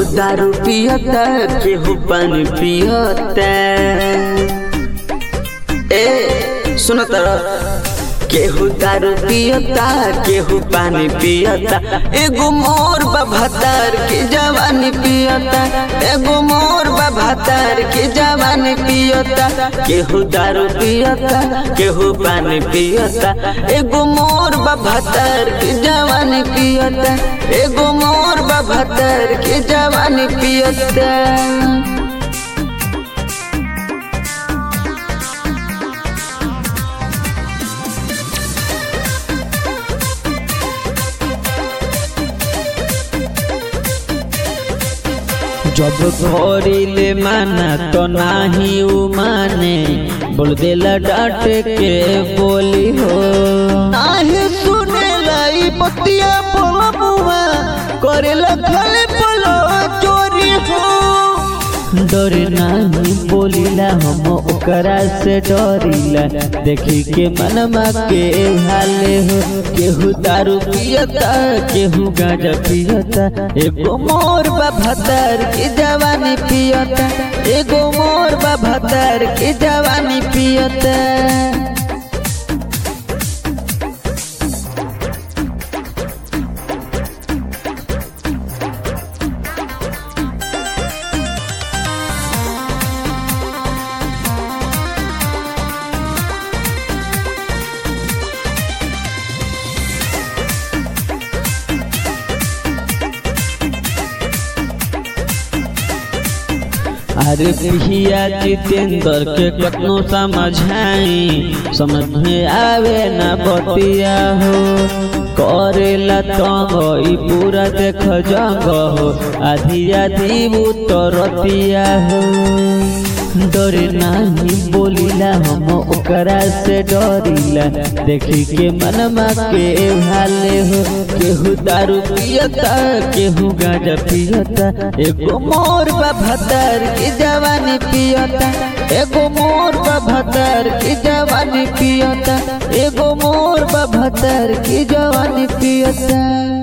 दारू पियता केहू पानी पियता ए सुन तर केहू दारू पियता केहू पानी पियता एगो मोर बभतर के जवानी पियता एगो मोर बभतर के जवानी पियता केहू दारू पियता केहू पानी पियता एगो मोर बभतर के जवानी पियता एगो मोर बभतर के जवानी पियता जब घोरीले माना तो नाही उ माने बोल देला डांट के बोली हो आहे सुने लाई पतिया बोलबुआ करेला खाले बोलो चोरी हो डरे नाही बोलिला हम ओकरा से डरिला देखी के मनमा के हाले हो केहू दारू पियता केहू गांजा पियता एगो मोर बभतर की जवानी पियता एगो मोर बभतर की जवानी पियता अरे पिया जितेंद्र के कतनो समझाई समझ में आवे ना बतिया हो करेला तंग ई पूरा देख जंग हो आधी आधी उतरतिया हो डरे नाही बोलिला हम ओकरा से डरिला देखी के मनमा के भाले हो केहू दारू पियता केहू गांजा पियता एगो मोर बभतर की जवानी पियता एगो मोर बभतर की जवानी पियता एगो मोर बभतर की जवानी पियता